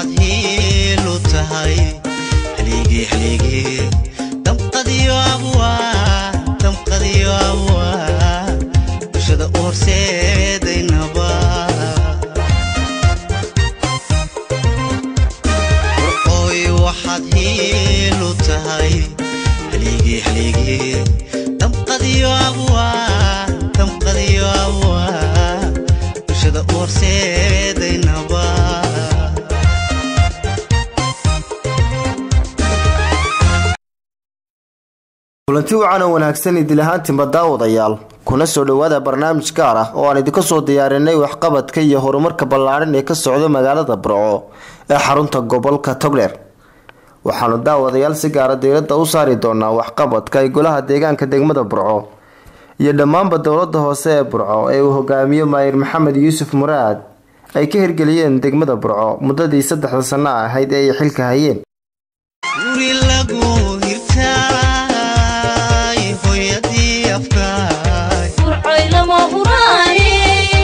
waxaad hiilu tahay haligii haligii damqadiyo abwaa damqadiyo abwaa bulshada u horseedaynaba warqooy waxaad hiilu tahay haligii haligii damqadiyo abwaa damqadiyo abwaa bulshada u horseedaynaba kulanti wacan oo wanaagsan idil ahaantiinba daawadayaal kuna soo dhowaada barnaamij gaar ah oo aan idinka soo diyaarinay waxqabadka iyo horumarka ballaadhan ee ka socda magaalada burco ee xarunta gobolka togdheer waxaanu daawadayaal si gaara diiradda u saari doonaa waxqabadka ay golaha deegaanka degmada burco iyo dhammaanba dowlada hoose ee burco ee uu hogaamiyo maayir maxamed yuusuf muraad ay ka hirgeliyeen degmada burco muddadii saddexda sanno ahayd ee ay xilka hayeen guri lagu hirtaay hooyadii afkaay burcoy lama huraane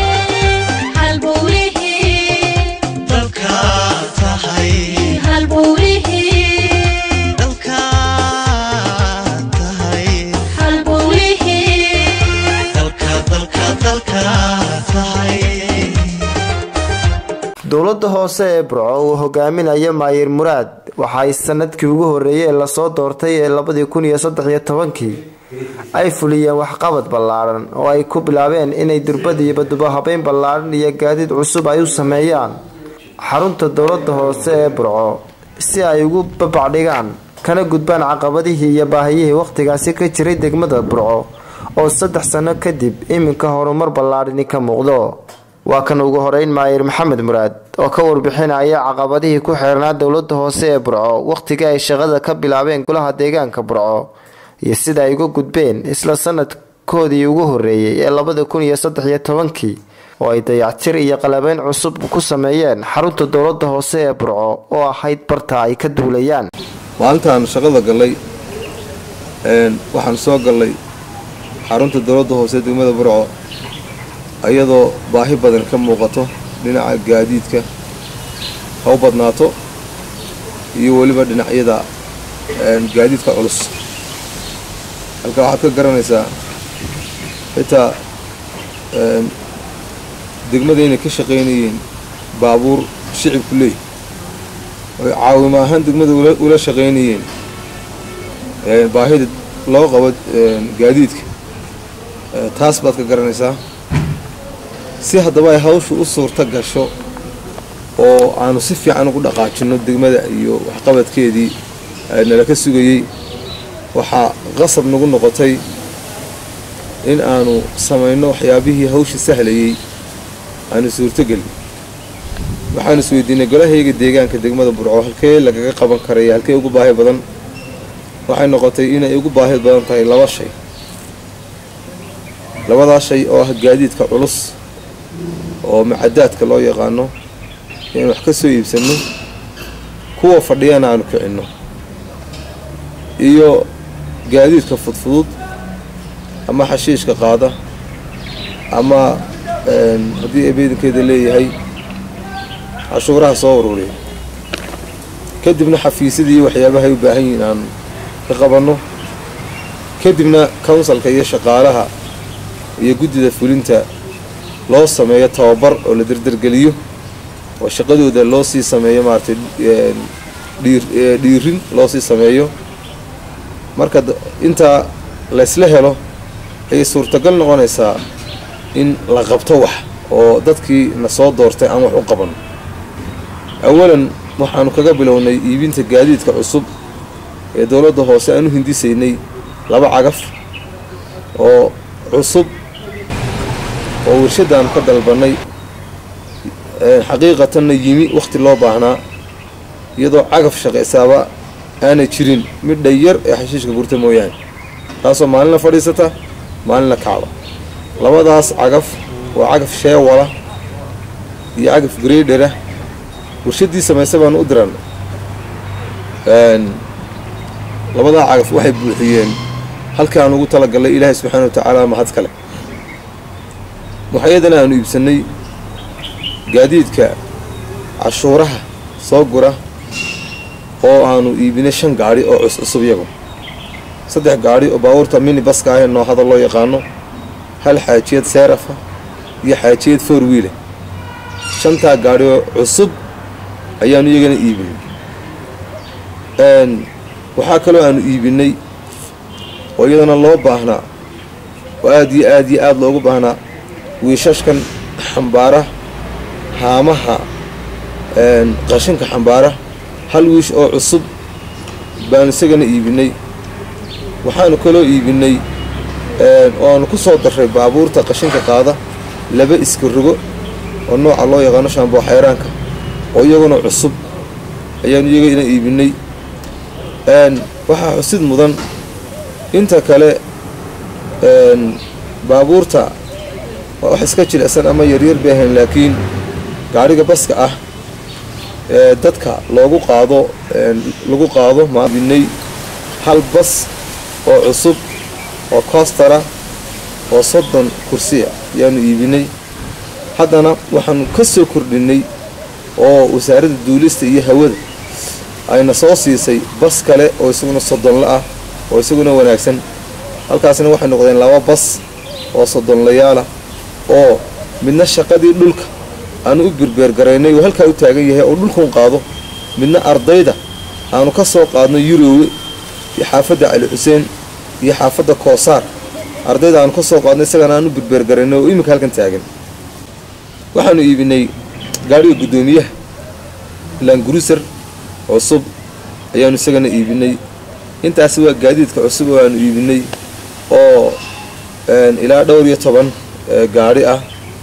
halbowlihii dalkaad tahay halbowlihii dalkaad tahay halbowlihii dalka dalka dalkaad tahay dowlada hoose ee burco uu hogaaminayo maayir muraad waxa ay sanadkii ugu horeeyay ee lasoo doortay ee labadii kun iyo saddex iyo tobankii ay fuliyeen waxqabad ballaadhan oo ay ku bilaabeen inay durbad iyo badubo habeyn ballaadhan iyo gaadiid cusub ay u sameeyaan xarunta dowlada hoose ee burco si ay ugu babacdhigaan kana gudbaan caqabadihii iyo baahiyihii wakhtigaasi ka jiray degmada burco oo saddex sano kadib iminka horumar ballaadhani ka muuqdo waa kan ugu horeyn maayir maxamed muraad oo ka warbixinaya caqabadihii ku xeernaa dowlada hoose ee burco wakhtigii ay shaqada ka bilaabeen golaha deegaanka burco iyo sida ay uga gudbeen isla sanadkoodii ugu horeeyey ee labada kun iyo saddex iyo tobankii oo ay dayactir iyo qalabeyn cusub ku sameeyeen xarunta dowlada hoose ee burco oo ahayd barta ay ka duulayaan maalintaan shaqada gallay een, waxaan soo gallay xarunta dowladda hoose degmada burco iyadoo baahi badan ka muuqato dhinaca gaadiidka ha u badnaato iyo weliba dhinacyada een, gaadiidka culus halka waxaad ka garanaysaa xitaa een, degmada inay ka shaqaynayeen baabuur shicibku leey oy caawimo ahaan degmada ula, ula shaqaynayeen een, baahida loo qabo een, gaadiidka ee, taas baad ka garanaysaa si haddaba ay hawshu u suurta gasho oo aanu si fiican ugu dhaqaajinno degmada iyo waxqabadkeedii ee nala ka sugayey waxaa qasab nagu noqotay in aanu samayno waxyaabihii hawsha sahlayey aanu suurtogelin waxaan isweydiinay golahayga deegaanka degmada burco halkee lagaga qaban karaya halkee ugu baahi badan waxay noqotay inay ugu baahi badan tahay laba shay labadaa shay oo ah gaadiidka culus oo macadaadka loo yaqaano inaan wax ka soo iibsanno kuwa fadhiyana aanu kicinno iyo gaadiidka fudfudud ama xashiishka qaada ama een, haddii ebeedankeeda leeyahay cashuuraha soo ururiya kadibna xafiisyadii iyo waxyaabahay u baahan yihiin aan ka qabanno kadibna counsalka iyo shaqaalaha iyo guddida fulinta loo sameeyo tababar oo la derdergeliyo oo shaqadooda loo sii sameeyo maaragtay een, dhiir ee, dhiirin loo sii sameeyo marka d- intaa laysla helo ayay suurtagal noqonaysaa in la qabto wax oo dadkii na soo doortay aan wax u qaban awalan waxaanu kaga bilownay iibinta gaadiidka cusub ee dowladda hoose aan u hindisaynay laba cagaf oo cusub oo warshadaanu ka dalbannay ee, xaqiiqatanna yimi wakhti loo baahnaa iyadoo cagaf shaqaysaaba aanay jirin midha yar ee xashiishka gurta mooyaane taasoo maalinna fadhiisata maalinna kacda labadaas cagaf waa cagaf sheewala iyo cagaf greydhera warshaddii samaysa baanu u diran labadaa cagaf waxay buuxiyeen halkii aan ugu talagalnay ilaahay subxaana wa tacaala mahad kale waxayadana aanu iibsannay gaadiidka cashuuraha soo gura oo aanu iibinay shan gaadhi oo cuscusub iyagu saddex gaadhi oo baabuurta mini baska ahee noohada loo yaqaano hal xaajiyad seerafa iyo xaajiyad four wiile shantaa gaadhi oo cusub ayaanu iyagana iibinay waxaa kaloo aanu iibinay oo iyadana loo baahnaa oo aad iyo aad iyo aad loogu baahnaa wiishashkan xambaara haamaha qashinka xambaara hal wiish oo cusub baanu isagana iibinay waxaanu kaloo iibinay oo aanu ku soo darray baabuurta qashinka qaada laba iska rogo oo nooca loo yaqaano shaamboo xayraanka oo iyaguna cusub ayaanu iyagana iibinay waxaa xusid mudan inta kale baabuurta waa wax iska jilicsan ama yaryar bay ahayn laakiin gaadhiga baska ah ee dadka loogu qaado lagu qaado maabinay hal bas oo cusub oo koostara oo soddon kursiya ayaanu iibinay haddana waxaanu ka soo kordhinay oo wasaaradda duulista iyo hawada ayna soo siisay bas kale oo isaguna soddonla ah oo isaguna wanaagsan halkaasna waxay noqdeen laba bas oo soddonlayaalah oo midna shaqadii dhulka aanu u birbeergaraynay oo halkaa u taagan yahay oo dhulkuun qaado midna ardayda aanu ka soo qaadno yurowe iyo xaafadda cali xuseen iyo xaafadda koosaar ardayda aanu ka soo qaadno isagana aanu birbeergaraynay oo iminka halkan taagan waxaanu iibinay gaadhiga guddoomiyaha languruser cusub ayaanu isagana iibinay intaasi waa gaadiidka cusub oo aanu iibinay oo ilaa dhowr iyo toban gaadhi ah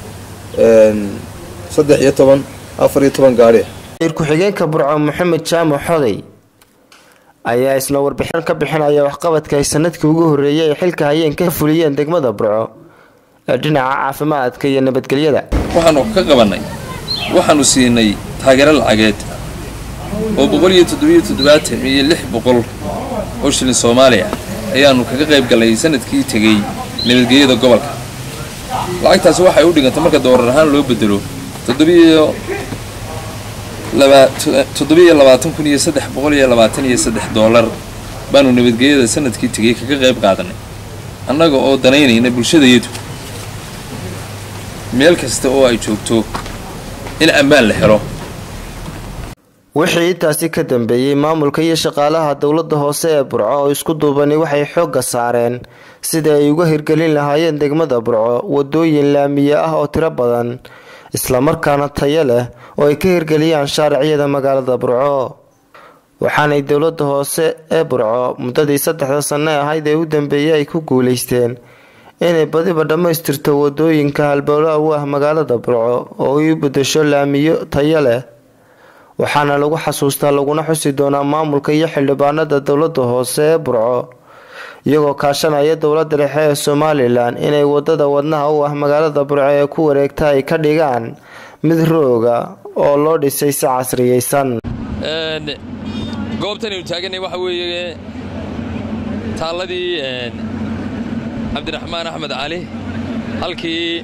saddex iyo toban afar iyo toban gaadhi ah wasiir ku-xigeenka burco maxamed jaamac xoday ayaa isna warbixin ka bixinaya waxqabadka ay sanadkii ugu horreeyay ay xilka hayeen ka fuliyeen degmada burco ee dhinaca caafimaadka iyo nabadgelyada waxaanu ka qabannay waxaanu siinay taageero lacageed oo boqol iyo toddobiyo toddobaatan iyo lix boqol oo shilin soomaaliya ayaannu kaga qayb gallay sanadkii tegey nabadgelyada gobolka lacagtaasi waxay u dhigantay marka doorar ahaan loo bedelo toddobiyo toddobiyo labaatan kun iyo saddex boqol iyo labaatan iyo saddex doolar baanu nabadgelyada sanadkii tegey kaga qayb qaadanay annaga oo danaynayna bulshadayadu meel kasta oo ay joogto in ammaan la helo wixii intaasi ka dambeeyey maamulka iyo shaqaalaha dowladda hoose ee burco oo isku duubani waxay xoogga saareen sidii ay uga hirgelin lahaayeen degmada burco wadooyin laamiye ah oo tiro badan islamarkaana tayo leh oo ay ka hirgeliyaan shaariciyada magaalada burco waxaanay dowladda hoose ee burco muddadii saddexda sanno ahayd ee u dambeeyey ay ku guuleysteen inay badiba dhammaystirto wadooyinka halbowlaha u ah magaalada burco oo ay u bedesho laamiyo tayo leh waxaana lagu xasuustaa laguna xusi doonaa maamulka iyo xildhibaanada dowladda hoose ee burco iyagoo kaashanaya dowladda dhexe ee somalilan inay wadada wadnaha u ah magaalada burco ee ku wareegta ay ka dhigaan mid rooga oo loo dhisay si casriyeysan goobtanaynu taaganay waxa weeye taalladii cabdiraxmaan axmed cali halkii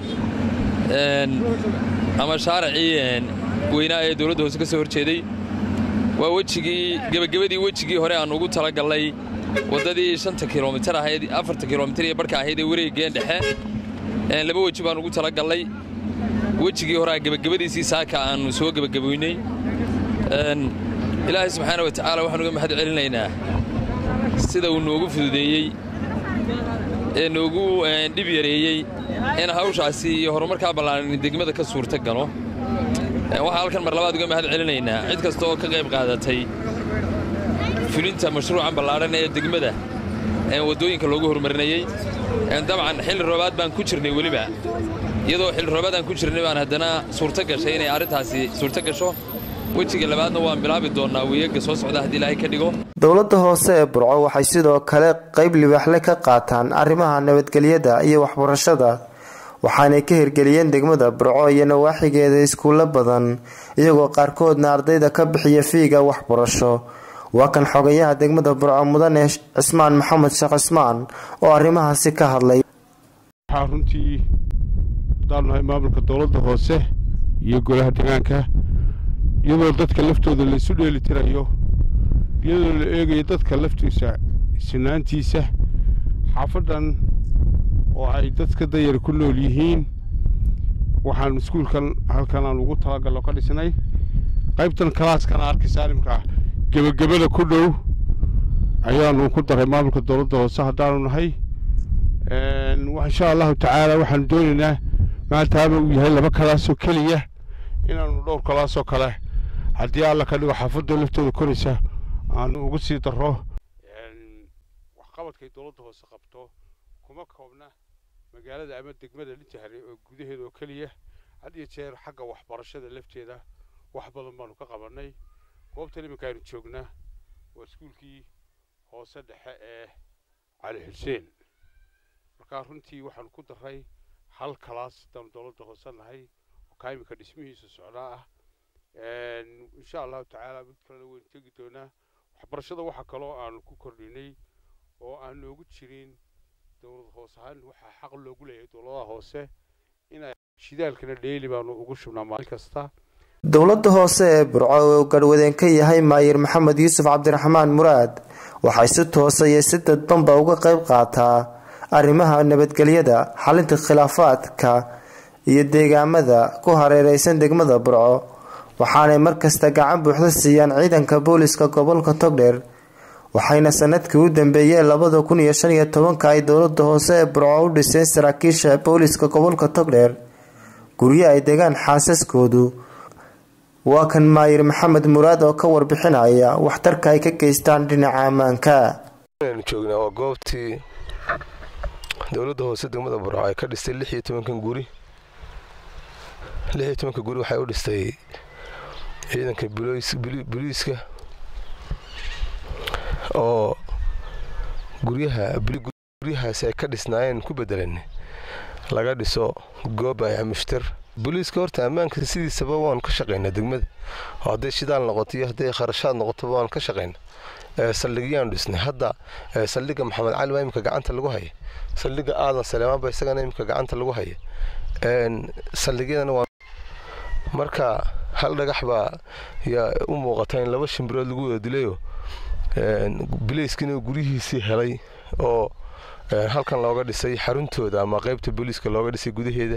ama shaaracii weynaa ee dowladda hoose ka soo horjeeday waa wejigii gebagabadii wejigii hore aan ugu tala gallay waddadii shanta kilomitar ahayd afarta kilomitar iyo barhka ahayd ee wareegeen dhexe laba weji baan ugu tala gallay wejigii horea gebagabadiisii saaka aanu soo gebagaboynay ilaahay subxaana wa tacaala waxaan uga mahad celinaynaa sida uu noogu fududeeyey ee noogu dhib yareeyey in hawshaasi iyo horumarkaa ballaaran degmada ka suurta galo waxaa halkan mar labaad uga mahad celinaynaa cid kasta oo ka qayb qaadatay fulinta mashruucan ballaadhan ee degmada waddooyinka loogu horumarinayey dabcan xilli roobaad baan ku jirnay weliba iyadoo xilli roobaad aan ku jirnay baan haddana suurto gashay inay arrintaasi suurto gasho wejiga labaadna waan bilaabi doonnaa weeyaga soo socda haddii ilaahay ka dhigo dowladda hoose ee burco waxay sidoo kale qeyb libaaxle ka qaataan arrimaha nabadgelyada iyo waxbarashada waxaanay ka hirgeliyeen degmada burco iyo nawaaxigeeda iskuulo badan iyagoo qaarkoodna ardayda ka bixiya fiiga waxbarasho waa kan xogayaha degmada burco mudane cismaan maxamed sheekh cismaan oo arrimahaasi ka hadlay waxaa runtii haddaanu nahay maamulka dowladda hoose iyo golaha deegaanka iyadoo dadka laftooda laysu dheelitirayo iyadoo la eegayo dadka laftiisa sinaantiisa xaafaddan oo ay dadka dayar ku nool yihiin waxaan iskuulkan halkan aan ugu talagallo ka dhisnay qaybtan kalaaskan arki saalimka gebagabada ku dhow ayaanu ku daray maamulka dowladda hoose haddaanu nahay insha allahu tacaala waxaanu doonaynaa maadaama uu yahay laba kalaasoo keliya inaanu dhowr kalaasoo kale haddii alla ka dhigo xaafadda laftooda koraysa aanu ugu sii daro waxqabadkay dowladda hoose qabto kuma koobna magaalada ama degmada lijahre oo gudaheeda oo keliya had iyo jeer xagga waxbarashada lafteeda wax badan baanu ka qabannay goobtan iminka aynu joognaa waa iskuulkii hoose dhexe ee cali xuseen markaa runtii waxaanu ku daray hal kalaas haddaanu dowladda hoose nahay oo kaa iminka dhismihiisa socdaa ah insha allahu tacaala mid kalena waynu tegi doonaa waxbarashada waxa kaloo aanu ku kordhinay oo aan noogu jirin dowlad hoos ahaan waxaa xaq loogu leeyahay dowladaha hoose inay shidaalkana dheeli baanu ugu shubnaa maalin kasta dowladda hoose ee burco oo garhwadeen ka yahay maayir maxamed yuusuf cabdiraxmaan muraad waxay si toosa iyo si dadbanba uga qayb qaataa arrimaha nabadgelyada xalinta khilaafaadka iyo deegaamada ku hareereysan degmada burco waxaanay markasta gacan buuxda siiyaan ciidanka booliska gobolka togdheer waxayna sanadkii u dambeeyeen labada kun iyo shan iyo tobanka ay dowlada hoose ee burco u dhiseen saraakiisha booliska gobolka togdheer guryo ay degaan xaasaskoodu waa kan maayir maxamed muraad oo ka warbixinaya waxtarka ay ka geystaan dhinaca ammaanka aynu joognaa waa goobtii dowladda hoose degmada burco ay ka dhistay lix iyo tobankan guri lix iyo tobanka guri waxay u dhistay ciidanka buliiska oo guryaha guryahaasi ay ka dhisnaayeen ku bedelan laga dhiso goob ay amishtir booliiska horta ammaanka sidiisaba waan ka shaqaynaa degmada oo hadday shidaal noqoto iyo hadday kharashaad noqotoba waan ka shaqaynaa saldhigyaan dhisnay hadda saldhigga maxamed cali baa imika gacanta lagu haya saldhigga aadan saleemaan baa isagana imika gacanta lagu haya saldhigyadana waa marka hal dhagax baa yaa u muuqata in laba shimbirood lagu wada dilayoo bilayskina guryihiisii helay oo halkan looga dhisay xaruntooda ama qaybta booliiska looga dhisay gudaheeda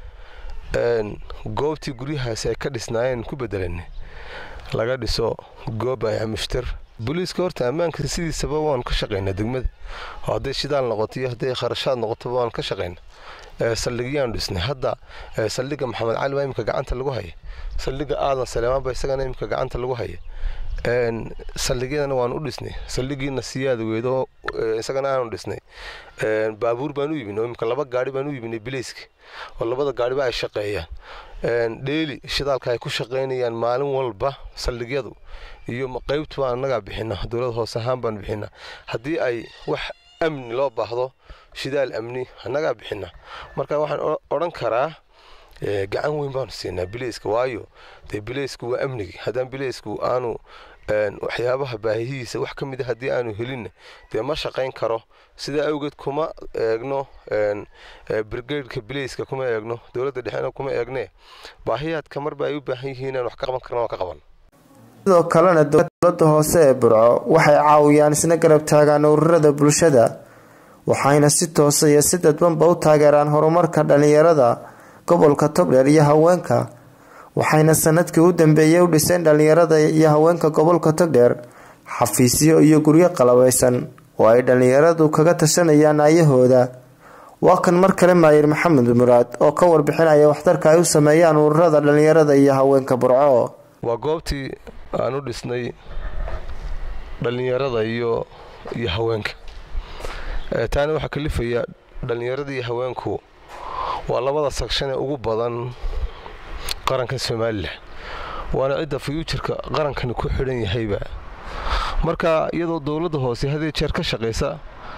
goobtii guryahaasi ay ka dhisnaayeen ku bedelan laga dhiso goob ay amishtir booliiska horta ammaanka sidiisaba waan ka shaqaynaa degmada oo hadday shidaal noqoto iyo hadday kharashaad noqotoba waan ka shaqaynaa saldhigyaan dhisnay hadda saldhigga maxamed cali baa imika gacanta lagu haya saldhigga aadan saleemaan baa isagana imika gacanta lagu haya saldhigyadana waan u dhisnay saldhigiina siyaada weedo isagana aanu dhisnay baabuur baan u iibinay oo imika laba gaari baan u iibinay bilayska oo labada gaariba ay shaqeeyaan dheeli shidaalka ay ku shaqaynayaan maalin walba saldhigyadu iyo qaybtu baan annagaa bixina dowlad hoose ahaan baan bixina haddii ay wax amni loo baahdo shidaal amni annagaa bixina marka waxaan odhan karaa gacan weyn baanu siinaa bilayska waayo dee bilaysku waa amnigi haddaan bilaysku aanu waxyaabaha baahihiisa wax ka mida haddii aanu helinna dee ma shaqayn karo sidaa awgeed kuma eegno brigadeka bilayska kuma eegno dowladda dhexena kuma eegne baahiyaadka marba ay u baahan yihiin inaan wax ka qaban karna waa ka qaban sidoo kalena dowlada hoose ee burco waxay caawiyaan isna garab taagaan ururada bulshada waxayna si toosa iyo si dadbanba u taageeraan horumarka dhalinyarada gobolka togdheer iyo haweenka waxayna sanadkii u dambeeyey u dhiseen dhalinyarada iyo haweenka gobolka togdheer xafiisyo iyo guryo qalabaysan oo ay dhalinyaradu kaga tashanayaan ayahooda waa kan mar kale maayir maxamed muraad oo ka warbixinaya waxtarka ay u sameeyaan ururada dhalinyarada iyo haweenka burco waa goobtii aan u dhisnay dhallinyarada iyo iyo haweenka taana waxaa kalifaya dhallinyarada iyo haweenku waa labada sagshan ee ugu badan qaranka somalilan waana cidda fuyuujarka qarankani ku xidhan yahayba marka iyadoo dowladda hoose hadee jeer ka shaqaysa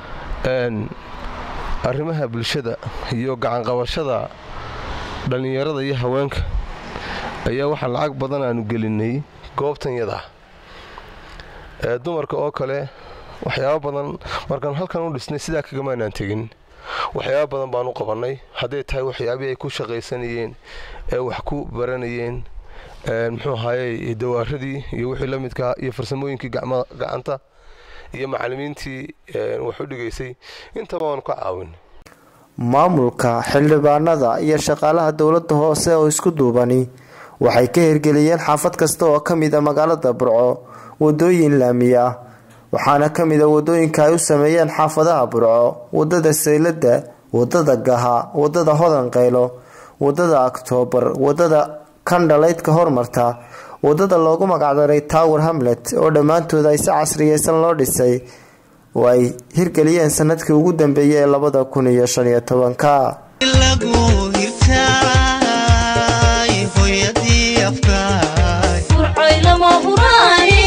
arrimaha bulshada iyo gacanqabashada dhallinyarada iyo haweenka ayaa waxaa lacag badan aanu gelinay goobtan yadaa dumarka oo kale waxyaaba badan markaan halkan u dhisnay sidaa kagamaanaan tegin waxyaaba badan baan u qabannay hadday tahay waxyaabihii ay ku shaqaysanayeen ee wax ku baranayeen muxuu ahaayey dawaaradii iyo wixii la midkaa iyo farsamooyinkii gacanta iyo macallimiintii wax u dhigaysay intaba waanu ka caawin maamulka xildhibaanada iyo shaqaalaha dowladda hoose oo isku duubani waxay ka hirgeliyeen xaafad kasta oo ka mid a magaalada burco wadooyin laami ah waxaana ka mid a wadooyinka ay u sameeyeen xaafadaha burco wadada saylada wadada gaha wadada hodan qaylo wadada oktoobar wadada kandhalaydka hormarta wadada loogu magacdaray tower hamlet oo dhammaantood ay si casriyeysan loo dhisay oo ay hirgeliyeen sanadkii ugu dambeeyay ee labada kun iyo shan iyo tobanka lagu hirtaay hooyadii afkaay burcoy lama huraane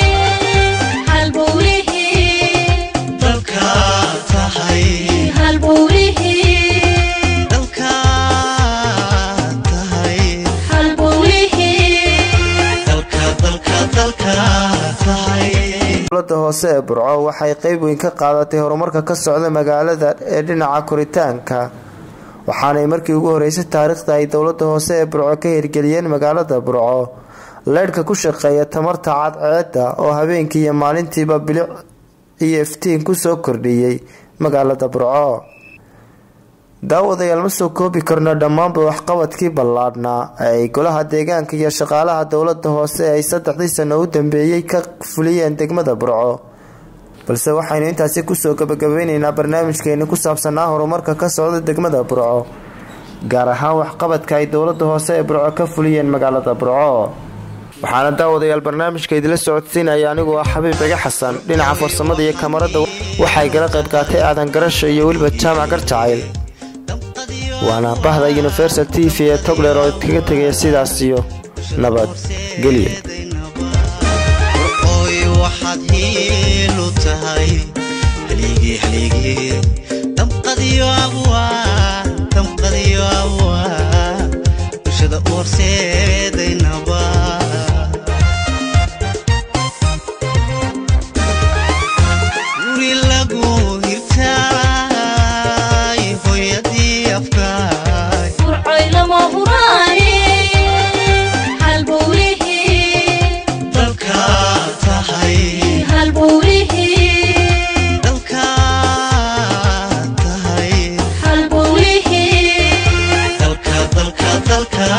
halbowlihii dalka tahay halbowlihii dalka tahay halbowlihii dalka dalka dalka tahay dowlada hoose ee burco waxay qeyb weyn ka qaadatay horumarka ka socda magaalada ee dhinaca koritaanka waxaanay markii ugu horeysay taariikhda ay dowlada hoose ee burco ka hirgeliyeen magaalada burco leydhka ku shaqeeya tamarta cadceeda oo habeenkii iyo maalintiiba bilic iyo iftiin kusoo kordhiyey magaalada burco daawadayaal ma soo koobi karno dhammaanba waxqabadkii ballaadhnaa ee ay golaha deegaanka iyo shaqaalaha dowlada hoose ay saddexdii sano u dambeeyey ka fuliyeen degmada burco balse waxaynu intaasi kusoo gabagabeyneynaa barnaamijkeeni ku saabsanaa horumarka ka socda degmada burco gaar ahaan waxqabadka ay dowlada hoose ee burco ka fuliyeen magaalada burco waxaana daawadayaal barnaamijka idila socodsiinaya anigoo ah xabiib ciga xasan dhinaca farsamada iyo kamarada waxay gala qayb qaatay aadan garasho iyo weliba jaamac garjacayl waana bahda universal t v ee togler oo kaga tegaya sidaas iyo nabad gelyo oy waxaad hiilu tahay haligii haligii damqadiyo abwaa damqadiyo abwaa bulshada u horseedaynaba guri lagu hirtaay hooyadii afkaay burcoy lama huraane halbowlihii dalka tahay halbowlihii dalka tahay halbowlihii dalka dalka dalka